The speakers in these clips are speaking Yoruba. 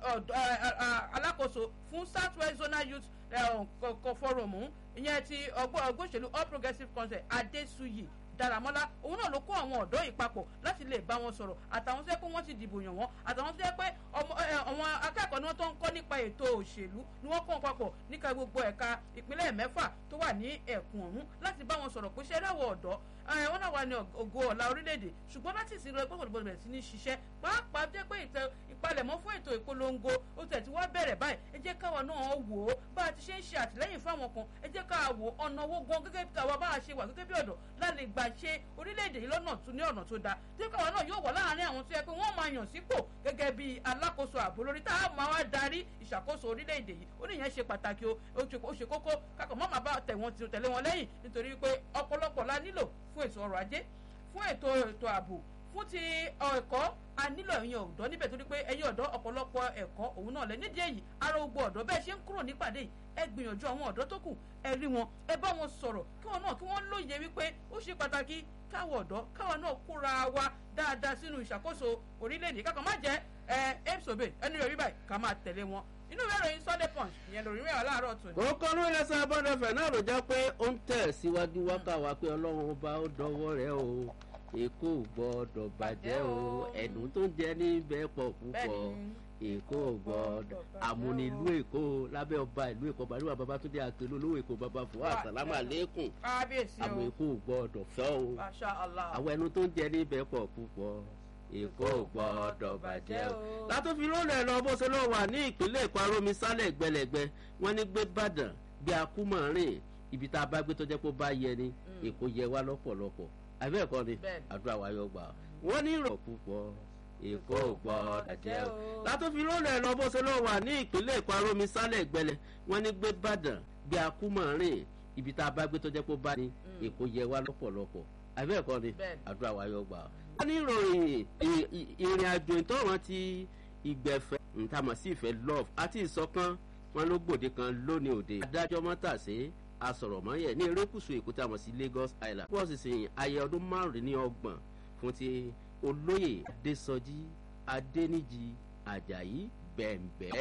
alákòóso fún south west zonal youth forum ìyẹn ti ọgbọ́n òṣèlú all progressives congress adesuyi daramọ́lá òun náà ló kó àwọn ọ̀dọ́ yìí papọ̀ láti lè bá wọn sọ̀rọ̀ àtàwọn tó yẹ pé wọ́n ti dìbò yàn wọ́n àtàwọn tó yẹ pé àwọn akẹ́kọ̀ọ́ ni wọ́n tó ń kọ́ nípa ètò òṣèlú ni wọ́n kọ́ wọn papọ̀ níka gbogbo ẹ̀ka ìpínlẹ̀ mẹ́fà tó wà ní ẹ̀kún ọ̀hún láti bá wọn sọ̀rọ̀ pé ṣé ẹ̀rọ ọ̀dọ́ wọn náà wà ní ògo ọ̀la orílẹ̀-èdè ṣùgbọ́n láti ìsìn lọ gbọ́dọ̀ gbọ́dọ̀ bẹ̀rẹ̀ sí ní ṣiṣẹ́ pàápàá jẹ́ pé ìpalẹ̀mọ́ fún ètò ìpolongo ó tẹ̀ tí wọ́n bẹ̀rẹ̀ báyìí ẹ jẹ́ káwa náà wò ó bá a ti ṣe ń ṣe àtìlẹ́yìn fáwọn kan ẹ jẹ́ káwa wò ọ̀nà owó gan gẹ́gẹ́ bí káwa bá a ṣe wà gẹ́gẹ́ bí ọ̀dọ́ láti gbà ṣe orílẹ̀-èdè yìí lọ́nà tún ní ọ̀nà tó dáa tí káwa náà yóò wà láàárín àwọn tó yẹ pé wọ́n máa yàn sípò gẹ́gẹ́ bí alákòóso ààbò lórí tá a máa wá darí ìṣàkóso orílẹ̀-èdè yìí ó níyẹn ṣe pàtàkì o ó ṣe kókó kákọ̀ mọ́ màá bá tẹ̀lé wọn lẹ́yìn nítorí pé ọ̀pọ̀lọpọ̀ la nílò fún ètò ọrọ̀ ajé fún ètò ètò ààbò fún ti ẹ̀kọ́ a nílò ẹ̀yin ọ̀dọ́ níbẹ̀ torí pé ẹ̀yin ọ̀dọ́ ọ̀pọ̀lọpọ̀ ẹ̀kọ́ òun náà lẹ nídìí èyí ara ogbó ọ̀dọ́ bẹ́ẹ̀ ṣe ń kúrò nípàdé yìí ẹ gbìyànjú àwọn ọ̀dọ́ tó kù ẹ rí wọn ẹ bá wọn sọ̀rọ̀ kí wọn náà kí wọ́n lóye wípé ó ṣe pàtàkì káwọ ọ̀dọ́ káwa náà kóra wa dáadáa sínú ìṣàkóso orílẹ̀-èdè kákan má jẹ́ ẹ ẹ́pṣọ̀bẹ ẹni rẹ̀ rí báyìí ká máa tẹ̀lé wọn inú ìwé ìròyìn sunday punch ìyẹn lórí ìwé aláàárọ̀ tòní. kókó ló ń lẹ́sẹ̀ abọ́dọ̀fẹ̀ náà ló jẹ́ pé ó ń tẹ̀ síwájú wákàwá pé ọlọ́run ọba ó dọwọ́ rẹ̀ o èkó gbọ́dọ̀ bàjẹ́ o ẹ̀dùn tó ń jẹ níbẹ̀ pọ̀ púpọ̀ èkó gbọ́dọ̀ àmúnilú èkó lábẹ́ ọba ìlú èkó balùwà babatunde àpèlú olówó èkó baba fún àsàlámù àlékún àmọ́ èkó gbọ́dọ̀ fẹ́ o àwọn ẹnu tó ń jẹ níbẹ̀ pọ̀ púpọ̀ èkó gbọ́dọ̀ bàjẹ́ o. látòfi lónìí lọ bó ṣe lọ wà ní ìpínlẹ̀ èkó arómi sálẹ̀ gbẹlẹ̀gbẹ wọ́n ní gbé bàdàn bí akúmọ̀rin ibi tá a bá gbé tó jẹ́ pé ó bá yẹ ni èkó yẹ wá lọ́pọ̀lọpọ̀ àbẹ́ ẹ̀kọ́ ni àdúrà wa yóò gbà wọ́n ní ìrọ̀ púpọ̀ èkó gbọ́dọ̀ jẹ́ o. látòfi lónìí lọ bó ṣe lọ wà ní ìpínlẹ̀ èkó arómi sálẹ̀ gbẹlẹ̀ wọ́n ní gbé bàdàn bí akúmọ̀rin ibi tá a bá gbé tó jẹ́ pé ó bá ní èkó yẹ wá lọ́pọ̀lọpọ̀ àbẹ́ ẹ̀kọ́ ni àdúrà wa yóò gbà wọ́n ní ìròyìn ìrìn àjò ìtọ́ràn ti ìgbẹ̀fẹ́ ntàmọ̀ sí ìfẹ́ love àti ìsọ̀kan wọn ló gbòde kan lónìí òde. adájọ́ mọ́tàsé asọ̀rọ̀mọ́yẹ̀ ní erékùsù èkó tí a mọ̀ sí lagos island. wọ́n sì sìn ayẹ ọdún márùndínlọ́gbọ̀n fún ti olóyè adésọjí adéníjì ajayi bẹ̀m̀bẹ́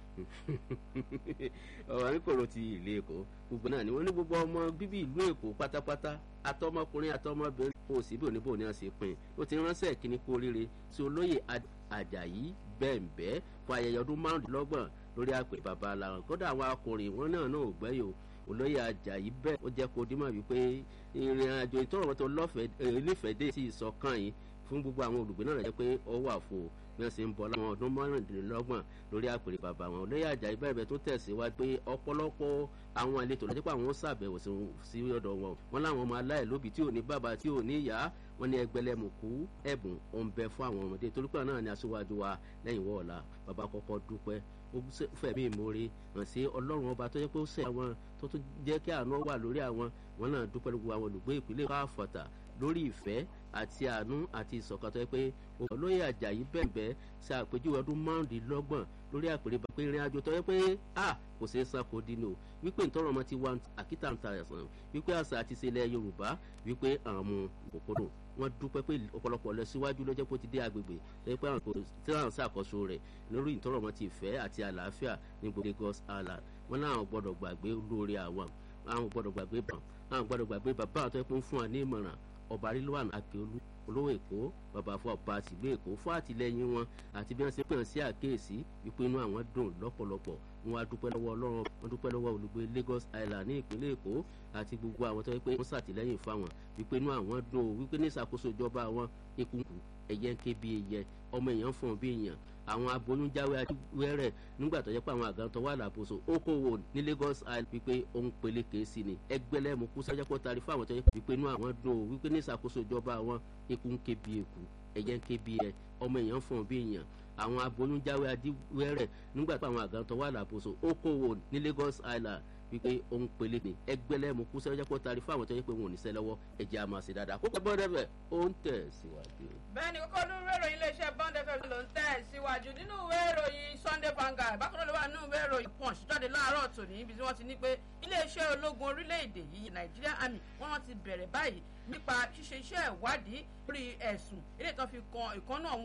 ọ̀rọ̀ ní kòrò ti ìlú èkó gbogbo náà ni wọ́n ní gbogbo ọmọ bíbí ìlú èkó pátápátá atọmọkùnrin atọmọbìnrin kò sí bí oníbò ní ọ̀sẹ̀ pin ó ti ránṣẹ́ kíní kú oríire sí olóyè ajayi bẹ̀m̀bẹ́ fún ayẹyẹ ọdún márùndínlọ́gbọ̀n lórí àpè bàbá aláwọn kódà àwọn akọrin wọn náà náà ò gbẹ́yìn o olóyè ajayi bẹ́ẹ̀ ó jẹ́ kó dímọ̀ wípé ìrìn àjò ìtọ́rọ̀ tó lọ́fẹ̀ẹ́ nífẹ̀ẹ́ dé sí ìsọ̀kan yìí fún gbogbo àwọn olùgbé náà jẹ́ pé ó wà fún o bí wọ́n ṣe ń bọ̀ láwọn ọdún márùndínlọ́gbọ̀n lórí àpèrè bàbá wọn olóyè ajayi bẹ́ẹ̀ tó tẹ̀síwájú pé ọ̀pọ̀lọpọ̀ àwọn àlejò lọ́jọ́ pé àwọn ṣàbẹ̀wò sí ọ̀dọ̀ wọn wọn láwọn ọmọ aláìlóbi tí ò ní bàbá tí ò ní ìyá wọn ní ẹgbẹ̀lẹ́mùkú ẹ̀bùn òǹbẹ fún àwọn ọmọdé torí pé náà ni aṣíwájú wa lẹ́yìn wọ́ọ̀la bàbá kọ́kọ́ dúpẹ́ ó fẹ̀mí ìmoore hàn sí ọlọ́run ọba tó jẹ́ pé ó sẹ̀ àwọn tó tún jẹ́ kí àánú wà lórí àwọn wọn náà dúpẹ́ lóko àwọn olùgbé ìpínlẹ̀ káfọ̀tà lórí ìfẹ́ àti àánú àti ìṣọ̀kan tó yẹ pé olóyè ajayi bẹ̀bẹ̀ ṣe àpèjúwe ọdún márùndínlọ́gbọ̀n lórí àpèrè bàpẹ́ ìrìn àjò tó yẹ pé a kò ṣeé san kò dín ní o wípé ntọ́rọ̀ ọmọ ti wá àkítà ń ta ẹ̀sán wípé àṣà àti ìṣẹ̀lẹ̀ yorùbá wípé àwọn ọmọ òkúrò wọn dúpẹ́ pé ọ̀pọ̀lọpọ̀ lọ síwájú lọ́jọ́ pé ó ti dé agbègbè lẹ́yìn pé àwọn kò tí wọ́n ṣàkóso rẹ̀ lórí ìtọ́rọ̀ ọmọ ti ìfẹ́ àti àlàáfíà ní gbogbo lagos island wọn náà gbọ́dọ̀ gbàgbé lórí àwọn àwọn gbọ́dọ̀ gbàgbé bàn àwọn gbọ́dọ̀ gbàgbé bàbá àtọ́ ẹ̀pọ̀ ń fún wa ní ìmọ̀ràn ọba rilwan akeolu olówó èkó bàbá fún ọba àtìlú èkó fún àtìlẹyìn wọn àti bí wọn ṣe pè sí àkéèsí wípé inú àwọn dùn lọ́pọ̀lọpọ̀ wọn á dúpẹ́ lọ́wọ́ ọlọ́run wọn dúpẹ́ lọ́wọ́ olùgbé lagos island ní ìpínlẹ̀ èkó àti gbogbo àwọn tó yẹ pé wọ́n ṣàtìlẹ́yìn fáwọn wípé inú àwọn dùn ó wípé ní ìṣàkóso ìjọba àwọn ekunku ẹ̀yẹ ń ké bí ẹyẹ ọmọ èèyàn fọ̀n bí èèyàn àwọn aboyún jáwé wẹ́rẹ̀ nígbà tó yẹ pé àwọn àgàn tó wà láàbòsò okòwò ní lagos island wípé òun peléke sí ni ẹgbẹ́lẹ́mu kú sọ́jà pọ̀ tari fún àwọn tó yẹ wípé inú àwọn dùn ó wípé ní ìṣàkóso ìjọba àwọn eku ń ké bí eku ẹ̀yẹ ń ké bí ẹ ọmọ èèyàn fọ̀n bí èèyàn àwọn aboyún jáwé wẹ́rẹ̀ nígbà tó àwọn àgàn tó wà láàbòsò okòwò ní lagos island wípé òun pele ní ẹgbẹ́lẹ́mu kú sẹ́wọ́n jẹ́ pé ó tari fún àwọn tó yẹ pé wọn ò ní sẹ́ lọ́wọ́ ẹ̀jẹ̀ àmọ́ sí dáadáa kó pẹ́ dẹ́fẹ̀ ó ń tẹ̀ síwájú. bẹ́ẹ̀ni kókó ní ìwé ìròyìn iléeṣẹ́ bond fm ló ń tẹ̀ síwájú nínú ìwé ìròyìn sunday vanguard bákan náà ló wà nínú ìwé ìròyìn punch jáde láàárọ̀ tòní ibi tí wọ́n ti ní pé iléeṣẹ́ ológun orílẹ̀-èdè yìí nigeria army wọ́n ti bẹ̀rẹ̀ báyìí nípa ṣíṣe iṣẹ́ ìwádìí lórí ẹ̀sùn ilé ìtàn fi kan ìkànnà